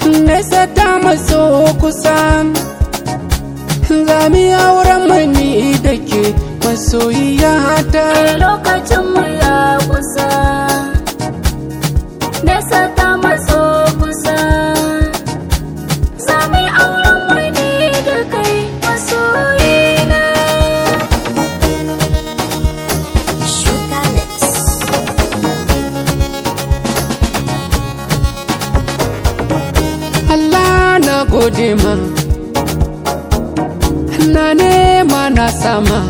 nesa ta maso kusa zami auren mani da ke masoyiya ta lokacin mu ya kusa nesa ta matso kusa sami auren wani da kai masoyina Sugar Mix. Allah na gode ma na nema na sama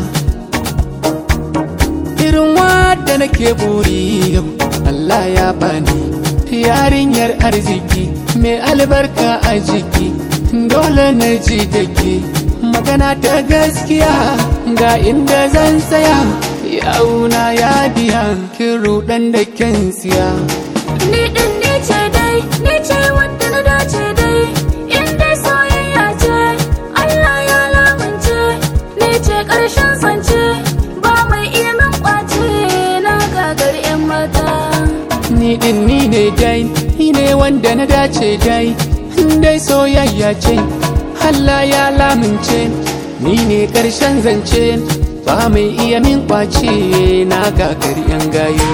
irin wadda nake buri yau Allah ya bani yarinyar arziki mai albarka a jiki dole na ji da ke magana ta gaskiya ga inda zan tsaya yauna ya biya kin rudan da kin siya ni din ni ce dai ni ce wanda na dace dai in dai soyayya ce Allah ya lamunce ni ce karshen sance ba mai iya min kwace na gagar yan mata Ni din ni ne dai, ni ne wanda na dace dai, dai soyayya ce, Allah ya lamince, ni ne ƙarshen zance, ba mai iya min kwace na gagar yan gayo.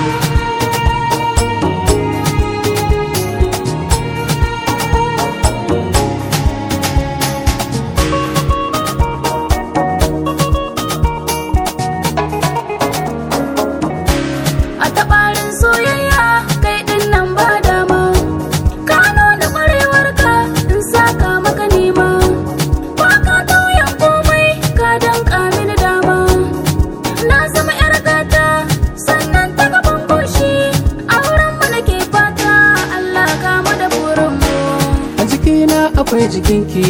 a tabarin soyayya kai din nan ba dama ka nuna kwarewar ka in saka maka nema ba ka tauyan komai ka danka mini dama na zama yar gata sannan ta gaban goshi auren mu nake fata Allah ka mu da burin mu A jikina akwai jikinki,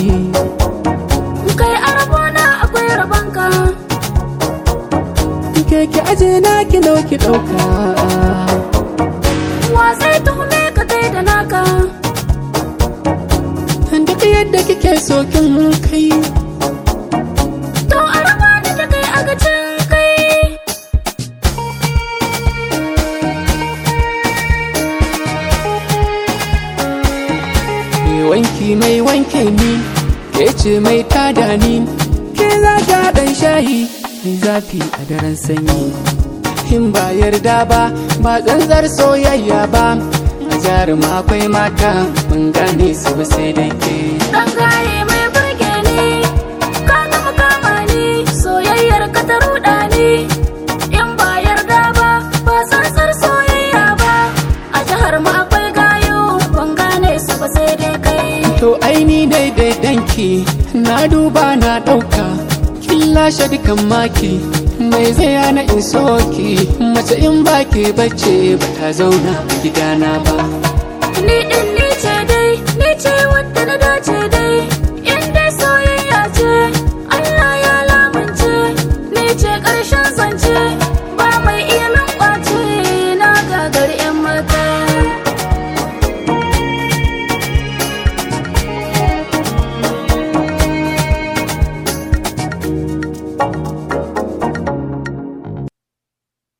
kai a rabona akwai rabonka ke ki aje na ki ɗauki ɗauka. wa zai tuhume ka kai da naka Duk yadda kike so kin kai. to a raba ni da kai a gacin kai Mai wanki mai wanke ni, ke ce mai tada ni, ke za ta ɗan shayi, mai zafi a daren sanyi. In ba yarda ba, ba tsantsar soyayya ba, a jaruma akwai mata, mun gane su ba sai da ke. Dan gaye mai burge ni, ka gama kama ni, soyayyar ka ta ruɗa ni. In ba yarda ba, ba tsantsar soyayya ba, a jihar mu akwai gayo, ban gane su ba sai dai kai. To aini daidai danki, na duba na ɗauka, kin lashe dukan maki. Mai zai hana in soki, mace in ba ke bace ba ta zauna a gidana ba. Ni ɗin ni ce dai, ni ce wadda na dace dai.